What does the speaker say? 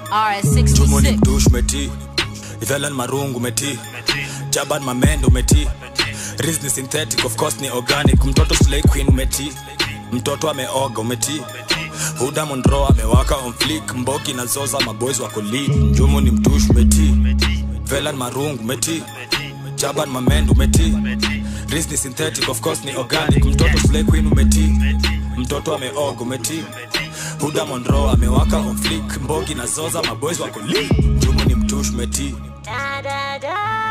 Jumu ni RS66. mtush meti Ivelan marungu meti Jaban mamendo meti Riz ni synthetic of course ni organic Mtoto slay queen umeti Mtoto ameoga umeti Huda Monroe amewaka on flick Mbogi na zoza maboys wako lead Jumu ni mtush meti Velan marungu meti Jaban mamendo meti Riz ni synthetic of course ni organic Mtoto slay queen umeti Mtoto ameoga umeti Huda Monroe amewaka on flick Mbogi na zoza maboys wako lead Jumu ni mtush meti Da da da